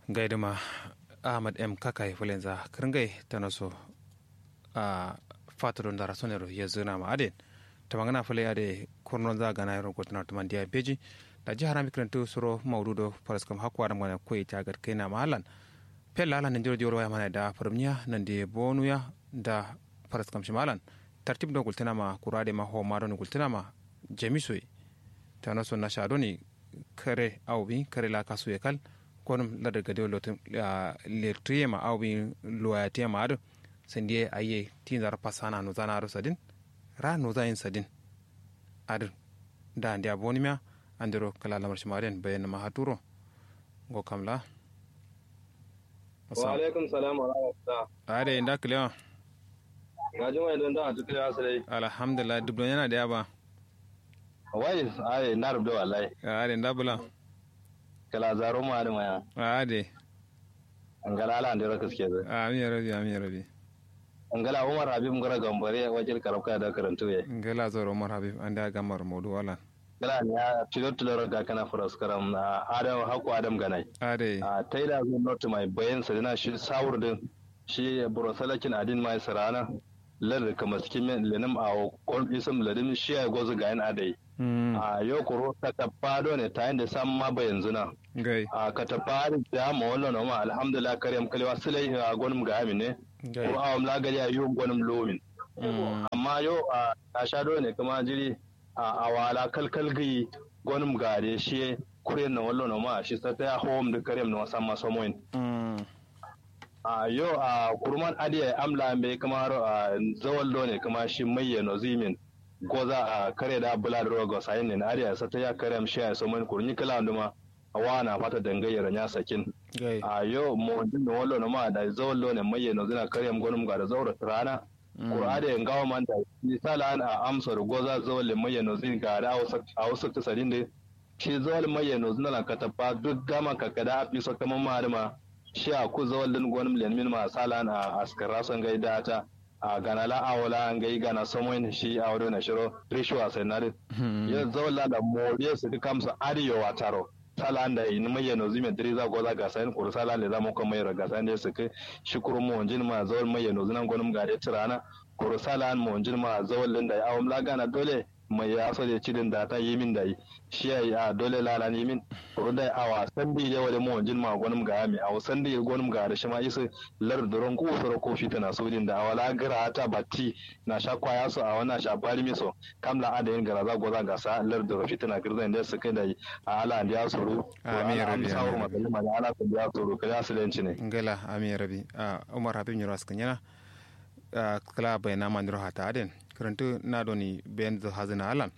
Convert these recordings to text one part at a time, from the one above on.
gaidama ahmad m kakai fulenza kringai tanaso a fatodon dara sonero yezuna ma aden tamangana fule ade kurnon za gana yaro gotna tuman dia beji da jihar amikrantu suro maududo paraskam hakwa da mana koyi tagar kaina mahalan pella ala nan jiro jiro ya mana da farmiya nan de bonuya da paraskam shimalan tartib do gultina ma kurade ma ho maro gultina ma jamisoi tanaso na shadoni kare awbi kare la kasu ekal konum lada gade lotum lertuyema awbi loyatema ado sendie aye tinzar pasana no zana aro sadin ra no zayin sadin ado da ndia bonimia andiro kala lamar shimaren bayan ma haturo go kamla wa alaikum salam wa rahmatullah ade inda kliya ga juma idan da atu kliya sai alhamdulillah dubdo yana da yaba wai ai na rubda wallahi ade inda bula kala zaro ma da maya ade angala ala andiro kaske zai amin rabi amin rabi angala umar habib ngara gambare wajil karabka da karantu ye ngala zoro umar habib anda gamar modu wala gala ne ya tilo tilo ga kana furas karam na adam haku adam ganai ade a taida zo not mai bayan sa dina shi sawur din shi burosalakin adin mai sarana lar kama cikin lenim a kon isam ladim shi ya gozu ga yan adai a yau kuro ta tafado ne ta yanda sam ma ba yanzu na gai a ka tafari da ma wallo no ma alhamdulillah karyam kalewa sulai a gonum ga amine gai ko awam la gari a yau gonum lomin amma yau a ta shado ne kuma jiri a awala kalkal gi gonum gare shi kure na wallo no ma shi sa ta home da karyam no sam ma somoin a yau a kurman adiya amla mai kamar a zawallo ne kuma shi mai no zimin goza a kare da bula da rogo sayin ne ariya sa ta ya kare am shi a soman kurni kala nduma a wana fata dangayyar nya sakin gai a yau mo din no wallo no ma da zawallo ne mai no zina kare am gonum ga da zawra rana qur'ani en gawa man da misala an a amsa da goza zawalle mai no zin ga da a wasu ta sadin da shi zawal mai no zina ka tafa duk gama ka kada a fi so kaman ma shi a ku zawallin gonum len min ma salan a askara son gaida ta a gana la awala an gai gana samoin shi a wado na shiro rishwa sai na rin ya zawalla da moriya su duka musu ariyo wa taro sala da in mai yano zime driza goza ga sayin kuru sala le zamu kuma mai raga sayin da su kai shi kuru mu wanjin ma zawal mai yano zinan gonum gare tirana kuru sala an mu wanjin ma zawallin da ya awam la gana dole mai ya so da cidin da ta yi min da yi shi ya yi a dole lalan yi min kuru da a wasan da ya wale mu wanjin ma gonum ga mi a wasan da ya gonum ga da shi ma isa lar duron ko soro ko fita na sodin da awala gara ta batti na sha kwaya so a wannan sha bari mi so kamla ada yin gara za goza ga sa lar duro fita na girza inda su kai da a ala da ya soro Amin, ya Rabbi, sawur amin, ma da ma ala da ya soro ka ya silenci ne ngala ami rabi a umar habib nyoro askanyana a kala bai na mandiro hata aden karantu na doni ben zo hazina alan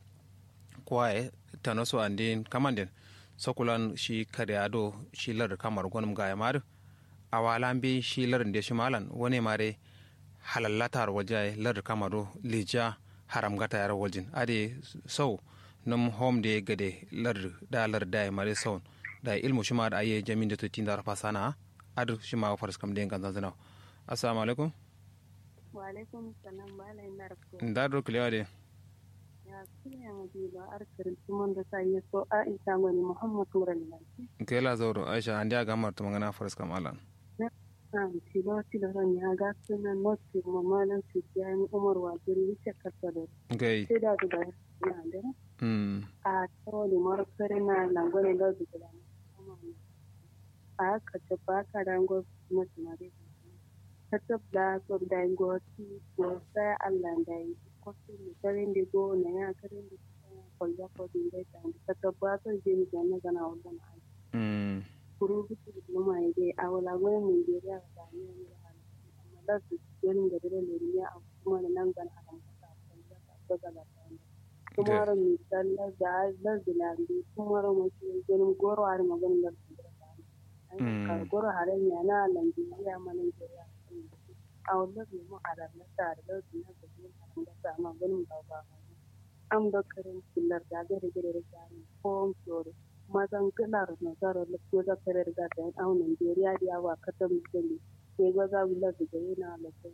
kwae tanoso andin kamanden sokulan shi kare ado shi lar kamar gonum ga yamar awalan bi shi lar de shi malan wone mare halallatar waje lar kamaro lija haram gata yar waljin ade sau num home de gade lar da lar da mare sau da ilmu shi ma da aye jamin da tutin da fasana adu shi ma faras kam de kan zanzana assalamu alaikum wa alaikum salam bala ina rafko da do kliwa de ya kuya mu bi ba arkar tumon da sai so a isa ngani muhammad turan nan kela zoro aisha andi aga mar to mangana faras kam alan na tilo tilo ran ya ga sunan noti mamalan su ya ni umar wa jiri ce kasa da gai sai da da na da mm a to da mar kare na langone da da a ka ta ba ka rango na tunare ta tabla so da go ti go sai Allah da yi ko su ne karen da go na ya karen da ko ya ko din da ta tabba to je ni ga na ga na wannan ai mm kurubutu diploma ide awala gwe mu ide ya ga ne ne amma da su yin da dare ne ne a kuma da nan gan a kan ka ta ta ga da ta kuma ran mi dalla da da dilandi kuma ran mu ci gon goro har magan da su da ka goro har ne na nan ya manan da ya a wannan ne mu a ran ta da da na ga ne da ta ma gon ba ba am da karin kullar da ga da da da ko ko mazan galar nasarar ko za ka riga da yan au Nigeria da yawa ka ta musulmi ke ga za mu lafi da yana da kai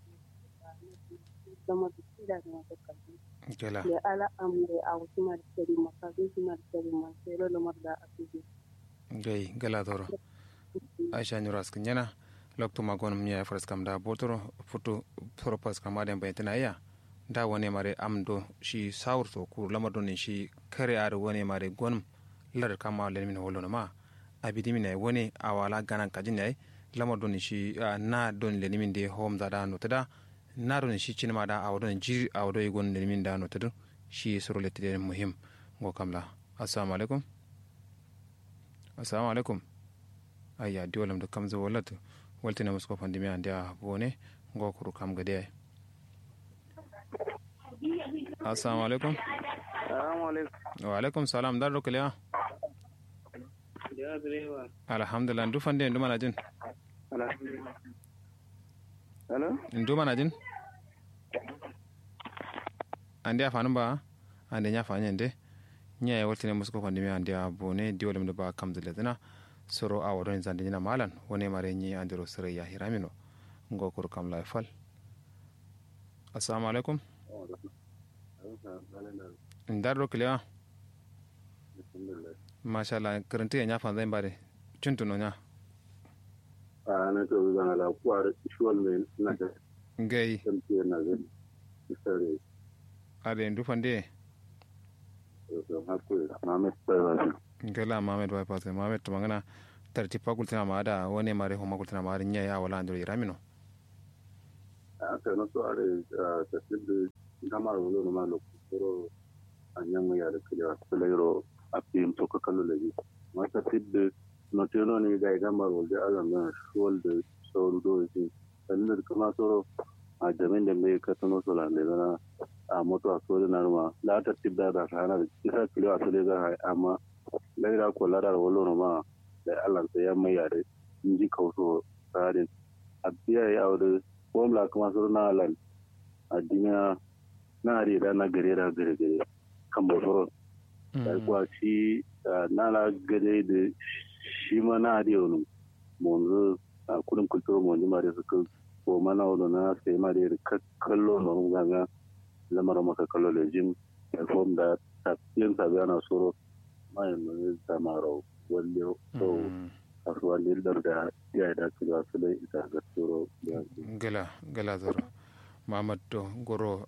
zama da kida da masu kalli kela da ala amre a wasu martari maka zai su martari masu yaro da marda a cikin gai gala zoro aisha nyuras kinyana lokto magon mnya faras kam da botoro futu propos kam aden baytana ya da wone mare amdo shi sawrto ku lamado ni shi kare ar wone mare gonum lar kama len min holono ma abidi min wone awala ganan kajin ay lamado ni shi na don len min de hom da no tada na don shi cinma da awdo jiri awdo gon len min da no tada shi soro letide muhim go kamla assalamu alaikum assalamu alaikum ayya diwalam da kam zo wallatu waltina musko pandemi ande a bone go kuru kam gade assalamu alaikum Assalamu alaikum. wa alaikum salam dar rokliya Ya direba. alhamdulillah ndu fande ndu mana jin Alhamdulillah. Hello? ndu mana jin ande a fanu ba ande nya fanye nde nya ya waltina musko pandemi ande a bone diwalam da ba kam ziletina soro a wadon zande nyina malan wone mare nyi andiro sere ya hiramino ngo kuru kam la fal assalamu alaikum ndar rokliya mashallah karanta ya nyafa zai bare cintuno nya a na to zana la kwar shuwal me na da ngai tamti na ga sare ade ndu fande to ha ko na me tsara ngala mamed wa pase mamed to mangana tarti pakul tina maada wone mare homa kul tina mare nya ya wala ndiro iramino a ka no to are ta tibi gamar wo no ma lo ko anyang ya da kila kulero a pim to ka kallo le ma ta tibi no te no ni ga gamar wo da ala na shuwal da sauru do shi kallar kuma soro a jamin da me ka tuno so la ne na a moto a so na ma la ta tibda da sana da kisa kilo a so le ga amma laira ko ladar wolo no ma da Allah sai ya mai yare in ji kauso tsarin a biya ya aure formula kuma sur na lan a dinya na ari da na gare da gare gare kan bosoro da kuwa shi na la gare da shi ma na ari wani monzo a kudin kulturo monji ma da suka ko mana wani na sai ma da kallo na rungaga lamarin maka kallo da jim da form da tafiyan sabi ana soro mayan nuna samaro wale so kasuwa lildar da ya da su ga su dai ita ga tsoro gala gala zoro mamad to goro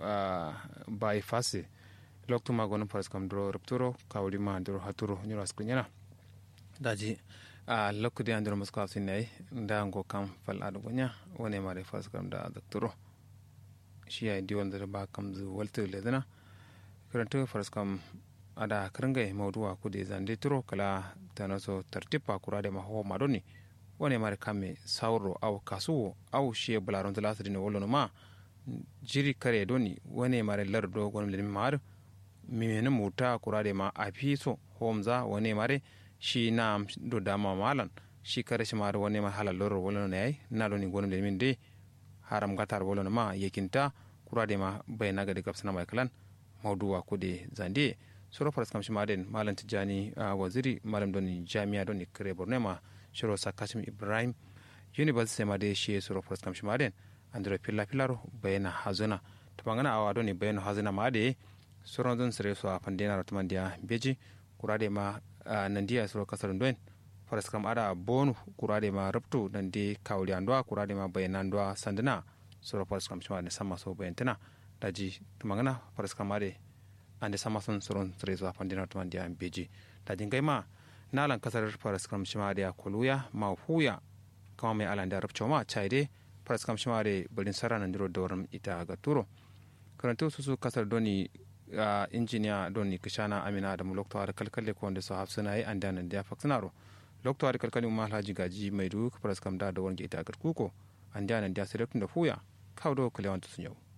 bai fase loktu ma gonon faras kam dro rupturo kawli ma dro haturo nyoro askri nyana daji a lokkude andiro musko afsinay nda ngo kam fal adu gonya wone mare faras kam da dakturo shi ay diwon da ba kam zu waltu ledana karanto faras kam ada karngai mawduwa kude zande turo kala tanaso tartipa kurade ma ho madoni wone mare kame sauro aw kasuwo aw shiye bularon talasiri ne wolono ma jiri kare doni wone mare lardo gon lemi mar mimene muta kurade ma apiso homza wone mare shi na do dama malan shi kare shi mare wone ma halal loro wolono ne ay na doni gon lemi de haram gatar wolono ma yekinta kurade ma bayna gadi kapsana mai kalan mawduwa kude zande soro faras kam shimaden malam tijani uh, waziri malam doni jami'a doni kare borno ma shiro sakashim ibrahim university ma de shi soro faras kam shimaden andro pilla pillaro bayana hazuna to bangana awa doni bayana hazuna ma de soro don sere so apandena rotman dia beji kurade ma uh, nandiya soro kasar doen faras kam ada bonu kurade ma rabtu nandi kawli andwa kurade ma bayana andwa sandana soro faras kam shimaden sama so bayantana daji to bangana faras kam ade ande sama son soron trezo a pandina to mandia beji ta jingai ma nalan kasar faras kam shima da koluya ma huya kama mai alanda arabcho ma chaide faras kam shima da bulin sarana ndiro doram ita ga turo karanto su su kasar doni uh, injiniya doni kishana amina da mulokto har kalkalle ko wanda so hafsuna yi anda nan da faksanaro lokto har kalkalle ma alhaji gaji mai duk faras kam da da wanda ita ga kuko anda nan da sai da fuya kawo do kalewan sun yau